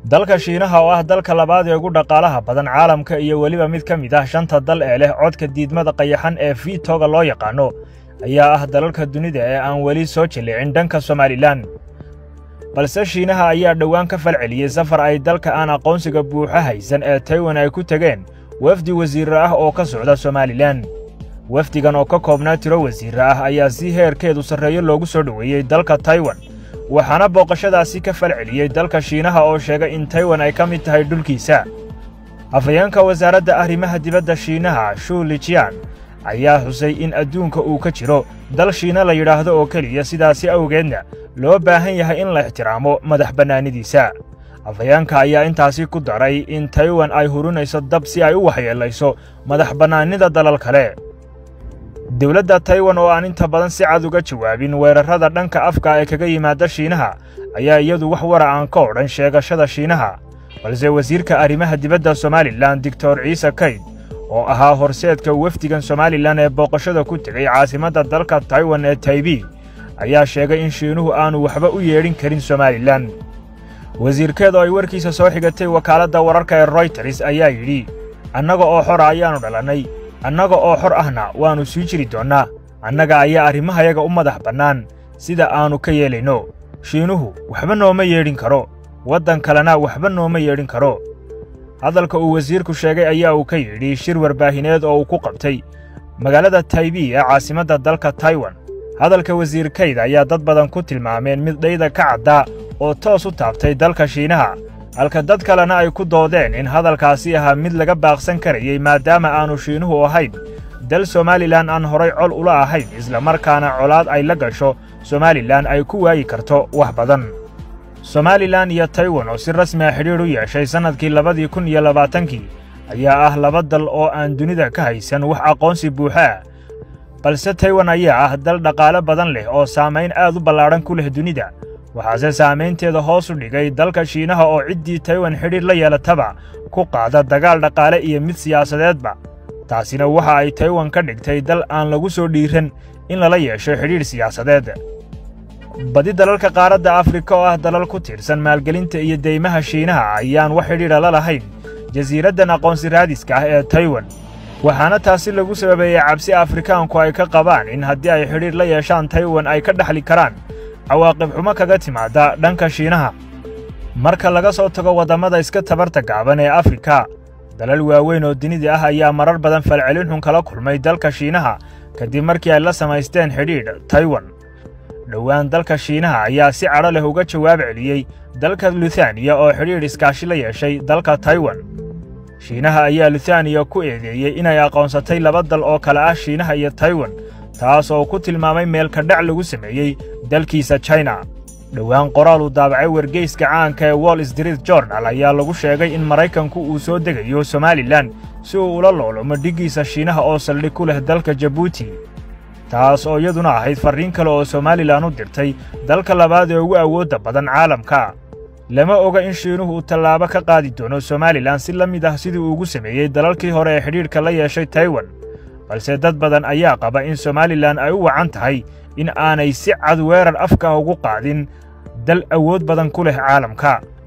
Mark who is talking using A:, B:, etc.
A: dalka shiinaha oo ah dalka labaad ee ugu dhaqaalaha badan caalamka iyo weliba mid ka mid ah shanta dal ee leh codka diidmada qayaxan ee fiitoga loo yaqaano ayaa ah dalalka dunida ee aan weli soo jillicin dhanka somalilan balse shiinaha ayaa dhowaan ka falceliyey safar ay dalka aan aqoonsiga buuxa haysan ee taiwan ay ku tegeen wafdi wasiirre ah oo ka socda somalilan wafdigan oo ka koobnaa tiro wasiirre ah ayaa si heerkeedu sarreeyo loogu soo dhoweeyey dalka taiwan waxaana booqashadaasi ka falceliyey dalka shiinaha oo sheegay in taiwan ay ka mid tahay dhulkiisa afhayeenka wasaaradda arrimaha dibadda shiinaha shuu lijian ayaa xusay in adduunka uu ka jiro dal shiina la yidhaahdo oo keliya sidaasi awgeedna loo baahan yahay in la ixtiraamo madax bannaanidiisa afhayeenka ayaa intaasi ku daray in taiwan ay hurinayso dab si ay u waxyeellayso madax bannaanida dalal kale dowladda taiwan oo aan inta badan si cad uga jawaabin weerarrada dhanka afka ee kaga yimaada shiinaha ayaa iyadu wax wara aan ka odhan sheegashada shiinaha balse wasiirka arrimaha dibadda somalilan doctor ciise kayd oo ahaa horseedka wafdigan somalilan ee booqashada ku tegay caasimadda dalka taiwan ee taibi ayaa sheegay in shiinuhu aanu waxba u yeedhin karin somalilan wasiirkeed oo ay warkiisa soo xigatay wakaaladda wararka ee royters ayaa yidhi annaga oo xora ayaannu dhalannay annaga oo xor ahna waannu sii jiri doonnaa annaga ayaa arrimahayaga u madax bannaan sida aannu ka yeelayno shiinuhu waxba nooma yeedhin karo waddan kalena waxba nooma yeedhin karo hadalka uu wasiirku sheegay ayaa uu ka yidhi shir warbaahineed oo uu ku qabtay magaalada taibi ee caasimadda dalka taiwan hadalka wasiir kayd ayaa dad badan ku tilmaameen mid dhayda ka caddaa oo toos u taabtay dalka shiinaha halka dad kalena ay ku doodeen in hadalkaasi ahaa mid laga baaqsan karayey maadaama aannu shiinuhu ahayn dal somalilan aan horay col ula ahayn islamarkaana colaad ay la gasho somalilan ay ku waayi karto wax badan somalilan iyo taiwan oo si rasmiga xidhiidh u yeeshay sannadkii labadii kun iyo labaatankii ayaa ah laba dal oo aan dunida ka haysan wax aqoonsi buuxa ah balse taiwan ayaa ah dal dhaqaale badan leh oo saamayn aad u ballaadhan ku leh dunida waxaase saamaynteeda hoos u dhigay dalka shiinaha oo ciddii taiwan xidhiidh la yeelataba ku qaada dagaal dhaqaale iyo mid siyaasadeedba taasina waxa ay taiwan ka dhigtay dal aan lagu soo dhiiran in lala yeesho xidhiidh siyaasadeed badi dalalka qaaradda afrika oo ah dalal ku tiirsan maalgelinta iyo deymaha shiinaha ayaan wax xidhiidha la lahayn jasiiraddan aqoonsi raadiska ah ee taiwan waxaana taasi lagu sababeeyey cabsi afrikaanku ay ka qabaan in haddii ay xidhiidh la yeeshaan taiwan ay ka dhexli karaan cawaaqib xumo kaga timaadda dhanka shiinaha marka laga soo tago waddammada iska tabarta gaaban ee afrika dalal waaweyn oo dunida ah ayaa marar badan falcelin xun kala kulmay dalka shiinaha kadib markii ay la samaysteen xidhiidh taiwan dhowaan dalka shiinaha ayaa si cadho leh uga jawaab celiyey dalka luthaniya oo xidhiidh iskaashi la yeeshay dalka taiwan shiinaha ayaa luthaniya ku eedeeyey inay aqoonsatay laba dal oo kale ah shiinaha iyo taiwan taas oo ku tilmaamay meelka dhac lagu sameeyey dalkiisa china dhowaan qoraal uu daabacay wargeyska caanka ee wall street journal ayaa lagu sheegay in maraykanku uu soo degayo somalilan si uu ula loolomo dhiggiisa shiinaha oo saldhig ku leh dalka jabuuti taas oo iyaduna ahayd farriin kale oo somalilan u dirtay dalka labaad ee ugu awoodda badan caalamka lama oga in shiinuhu uu tallaabo ka qaadi doono somalilan si la mid ah sidii uu ugu sameeyey dalalkii hore ee xidhiidhka la yeeshay taiwan balse dad badan ayaa qaba in somalilan ay u wacan tahay in aanay si cad weerar afka ugu qaadin dal awood badan ku leh caalamka